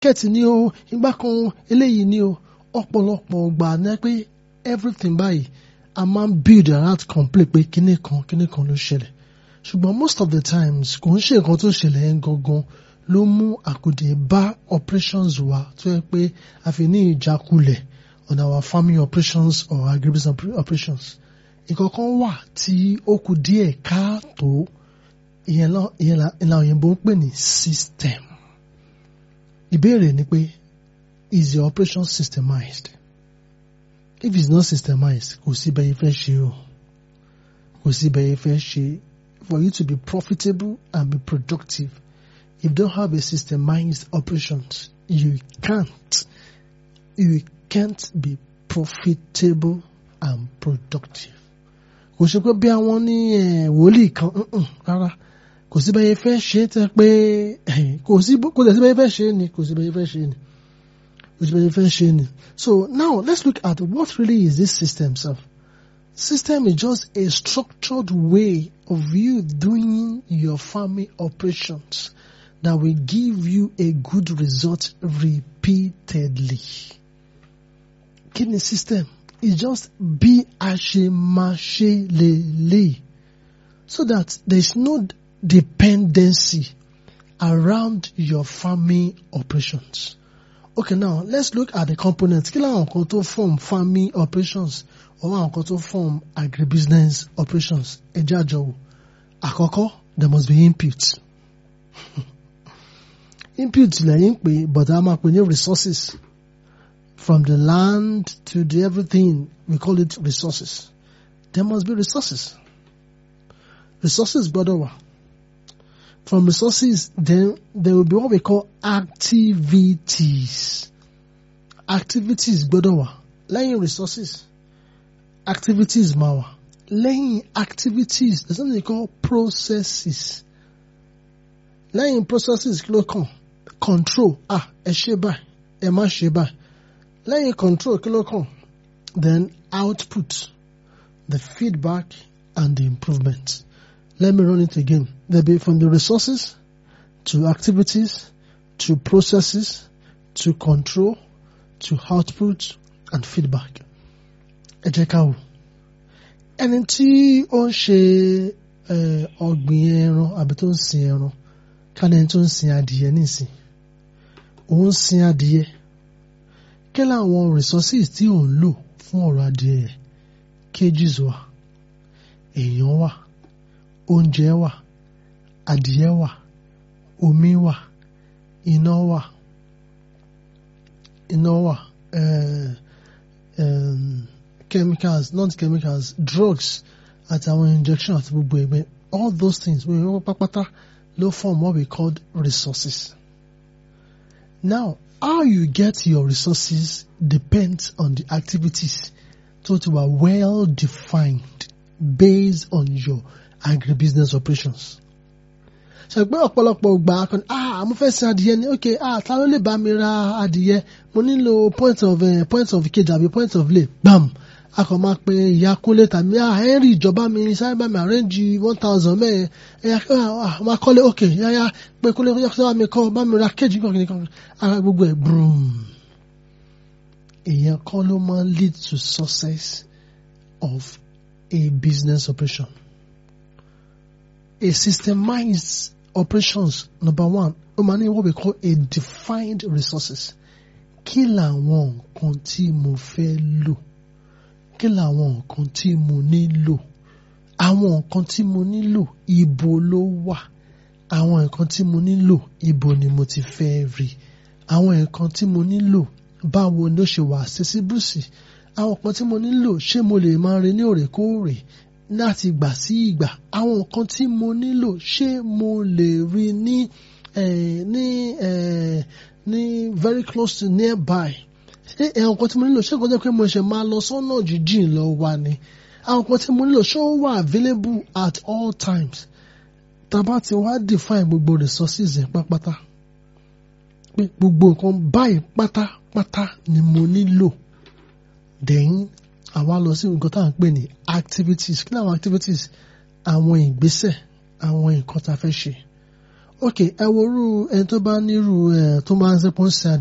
kẹ́ẹ̀tì ni o ìgbà kan eléyìí ni o ọ̀pọ̀lọpọ̀ gbà ní pé everything báyìí a máa ń build around complain pé kíní kan kíní kan ló ṣẹlẹ̀ ṣùgbọ́n most of the times kò ń ṣe nǹkan tó ṣẹlẹ̀ yẹn gangan ló mú àkùdé bá operations wa tó yẹ pé a fi ní ìjákulẹ̀ on our farming operations or agribusiness operations ìkọ̀kan wà tí ó kù díẹ̀ káàtó ìyẹn la òyìnbó ń pè ní system ìbéèrè ni pé is your operation systemized if it's not systemized kò sí bẹ́ẹ̀ fẹ́ ṣe o kò sí bẹ́ẹ̀ fẹ́ ṣe for you to be profitable and be productive if you don't have a systemized operations you can't you can't be profitable and productive kò ṣe pé bí àwọn ní wòlíì kan rárá kò sí bẹ́ẹ̀ fẹ́ ṣe tẹ́ pé kò sí kò sí bẹ́ẹ̀ fẹ́ ṣe ni kò sí bẹ́ẹ̀ fẹ́ ṣe ni kò sí bẹ́ẹ̀ fẹ́ ṣe ni so now let's look at what really is this system sef system is just a structured way of you doing your farming operations that will give you a good result repeatedly kí ni system is just bí a ṣe máa ṣe lélẹ̀ so that there is no dependency around your farming operations. Okay, now let's look at the components. Kí làwọn nǹkan tó form farming operations or àwọn nǹkan tó form agribusiness operations? Ẹ jẹ́ àjọwò. Àkọ́kọ́, there must be input. input lẹ́yìn pé but a máa pè ní resources. From the land to the everything, we call it resources. There must be resources. Resources gbọ́dọ̀ wà. From resources, then there will be what we call activities. Activities gbọ́dọ̀ wà. Lẹ́yìn resources, activities máa wà. Lẹ́yìn activities, there's something called processes. Lẹ́yìn processes kí ló kàn? Control. Ah, ẹ ṣe báyìí, ẹ má ṣe báyìí. Lẹ́yìn control kí ló kàn? Then output, the feedback and the improvement. Let me run it again. There'll be from the resources to activities to processes to control to output and feedback. Ẹ jẹ́ ká wò. Ẹni tí ó ń ṣe ọ̀gbìn ẹran àbí tó ń sin ẹran ká ní ẹni tó ń sin adìyẹ nísìn. Òun ń sin adìyẹ. Kí làwọn resources tí ò ń lò fún ọ̀rọ̀ adìyẹ yẹn? Cages wà, èèyàn wà, oúnjẹ wà, adìyẹ wà, omi wà, iná wà, iná wà, uh, um, chemicals, not chemicals, drugs àtàwọn injection àti gbogbo ẹgbẹ́ all those things we wọ́n pápátá ló form what we call resources. Now, how you get your resources depends on the activities tó ti wà well defined based on your agribusiness operations. ṣàgbé ọ̀pọ̀lọpọ̀ gbà kan ah mo fẹ́ sin adìyẹ ni ok ah ta ló lè bá mi ra adìyẹ mo nílò point of uh, point of cage àbí point of lay bam a kàn máa pe ìyá kúnlé tàbí ah henry ìjọba mi sáré bá mi arrange one thousand mẹ́ẹ̀ ẹ̀yà ah máa kọ́lé ok yáyá pé kúnlé kó bá mi kọ́ bá mi ra cage kan kìnìkan ara gbogbo ẹ̀ brum èèyàn kan ló máa lead to success of a business operation. A systemized operations, number one, ó máa ní what we call a defined resources. Kí làwọn nǹkan tí mo fẹ́ lò? Kí làwọn nǹkan tí mo nílò? Àwọn nǹkan tí mo nílò ibo ló wà? Àwọn nǹkan tí mo nílò ibo ni mo ti fẹ́ rí? Àwọn nǹkan tí mo nílò báwo ló ṣe wà accessible sí? Àwọn nǹkan tí mo nílò ṣé mo lè máa rí ní òrèkóòrè? láti ìgbà sí ìgbà àwọn nǹkan tí mo nílò ṣé mo lè rí ní ní ní very close to nearby ṣé àwọn nǹkan tí mo nílò ṣé nǹkan tó pé mo ṣe máa lọ sọ́nà jíjìn lọ wá ni àwọn nǹkan tí mo nílò ṣé ó wà available at all times tàbá ti wá define gbogbo resources yẹn pátápátá pé gbogbo nǹkan báyìí pátápátá ni mo nílò then àwa lọ sí nǹkan tá à ń pè ní activities kí ni àwọn activities àwọn ìgbésẹ̀ àwọn nǹkan tá a fẹ́ ṣe ok ẹ wo irú ẹni tó bá nírú ẹ tó máa ń sẹ́pọ̀ ń sin